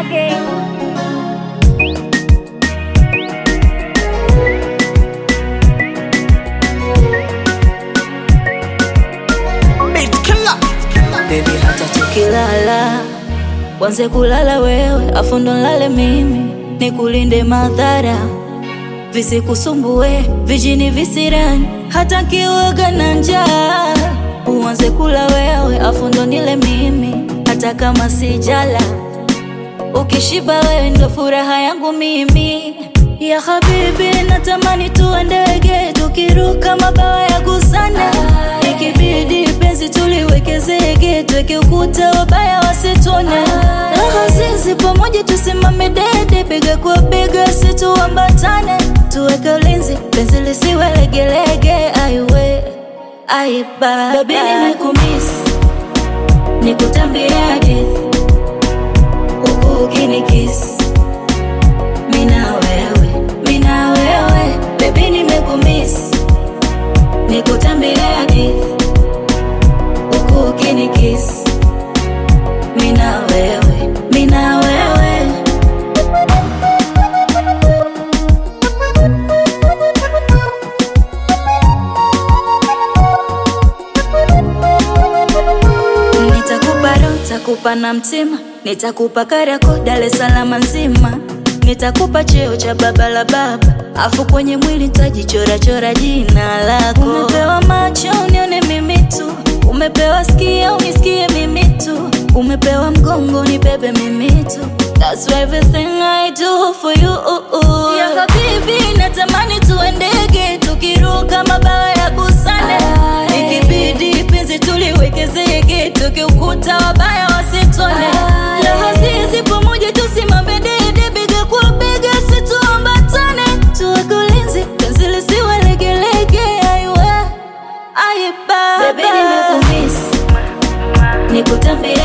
again. Baby, hata tukilala wanze kulala wewe, afu ndo nlale mimi, nikulinde madhara visikusumbue, vijini visirani, hata nkiwaga na njaa uanze kula wewe, afu ndo nile mimi, hata kama sijala. Ukishiba wewe ndo furaha yangu mimi ya habibi, natamani tuwe ndege tukiruka mabawa ya gusana, ikibidi penzi tuliweke zege, tuweke ukuta wabaya wasitone, raha zizi pamoja tusimame dede, bega kwa bega situambatane, tuweke ulinzi penzi lisiwe legelege, aiwe aiba baby, nimekumiss nikutambie hadithi huku ukinikisi mina wewe mina wewe bebi nimekumiss nikutambie hadithi huku ukinikisi mina wewe mina wewe Nitakupa roho, nitakupa na mtima, nitakupa Kariakoo, Dar es Salaam nzima, nitakupa cheo cha baba la baba, afu kwenye mwili nitajichora chora jina lako. Umepewa macho unione mimi tu, umepewa sikio unisikie mimi tu, umepewa mgongo nibebe mimi tu. That's everything I do for you. Ya habibi, natamani tuwe ndege tukiruka mabawa ya gusane, ikibidi penzi tuliweke zege, tukiukuta wabaya wasitone. Raha zizi pamoja tusimame dede, bega kwa bega situambatane, tuweke ulinzi penzi lisiwe legelege, aiwe aiba. Baby, nimekumiss nikutambie